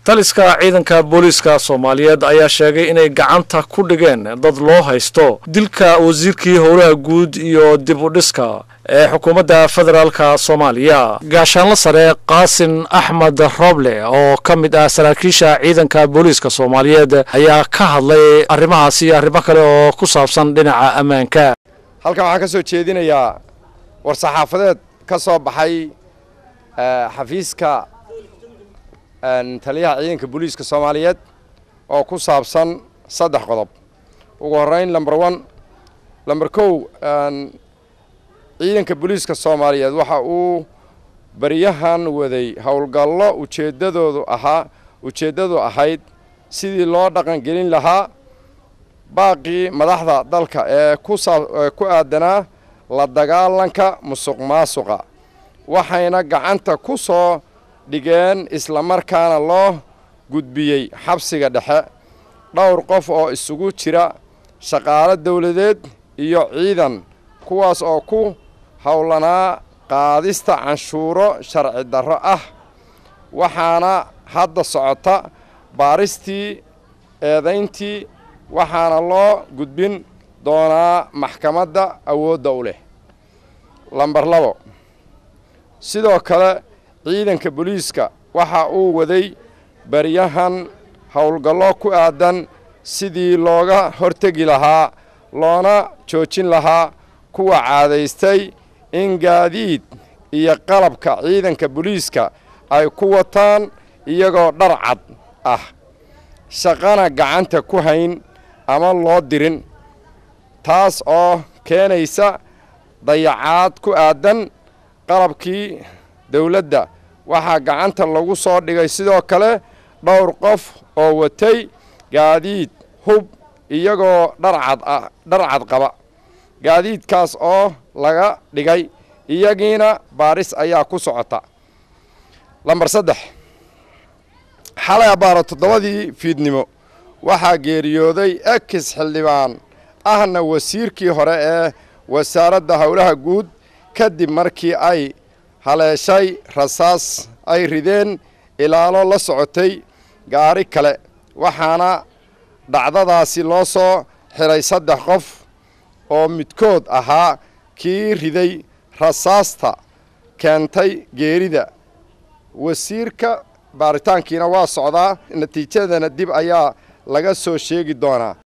taliska ciidanka booliiska soomaaliyeed ayaa sheegay inay gacanta ku dhigeen dad loo haysto dilka wasiirkii howlaha guud iyo dib u dhiska ee xukuumadda federaalka soomaaliya gaashaanla sare qaasin axmed roble oo ka mid ah saraakiisha ciidanka booliiska soomaaliyeed ayaa ka hadlay arrimahaasi iyo arrimo kale oo ku saabsan dhinaca ammaanka halkan waxaan ka soo jeedinayaa war-saxaafadeed ka soo baxay xafiiska taliyaha ciidanka booliiska soomaaliyeed oo ku saabsan saddex qodob ugu horreyn lomber one lomber kow ciidanka booliiska soomaaliyeed waxa uu baryahan waday howlgallo ujeeddadoodu ahaa ujeeddadu ahayd sidii loo dhaqangelin lahaa baaqii madaxda dalka ee ku aadanaa la dagaalanka musuq maasuqa waxayna gacanta ku soo dhigeen islamarkaana loo gudbiyey xabsiga dhexe dhowr qof oo isugu jira shaqaalo dawladeed iyo ciidan kuwaas oo ku howlanaa qaadista canshuuro sharci darro ah waxaana hadda socota baaristii eedayntii waxaana loo gudbin doonaa maxkamadda awoodda u leh lamber labo sidoo kale ciidanka booliiska waxa uu waday baryahan howlgallo ku aadan sidii looga hortegi lahaa loona joojin lahaa kuwa caadaystay in gaadiid iyo qalabka ciidanka booliiska ay ku wataan iyagoo dhar cad ah shaqana gacanta ku hayn ama loo dirin taas oo keenaysa dayacaad ku aadan qalabkii dawladda waxaa gacanta lagu soo dhigay sidoo kale dhowr qof oo watay gaadiid hub iyagoo dharcad ah dhar cad qaba gaadiidkaas oo laga dhigay iyagiina baaris ayaa ku socota lamber saddex xalay abbaaro toddobadii fiidnimo waxaa geeriyooday ekis xildhibaan ahna wasiirkii hore ee wasaaradda howlaha guud kadib markii ay haleeshay rasaas ay rideen ilaalo la socotay gaari kale waxaana dhacdadaasi loo soo xidhay saddex qof oo midkood ahaa kii riday rasaasta keentay geerida wasiirka baaritaankiina waa socdaa natiijadana dib ayaa laga soo sheegi doonaa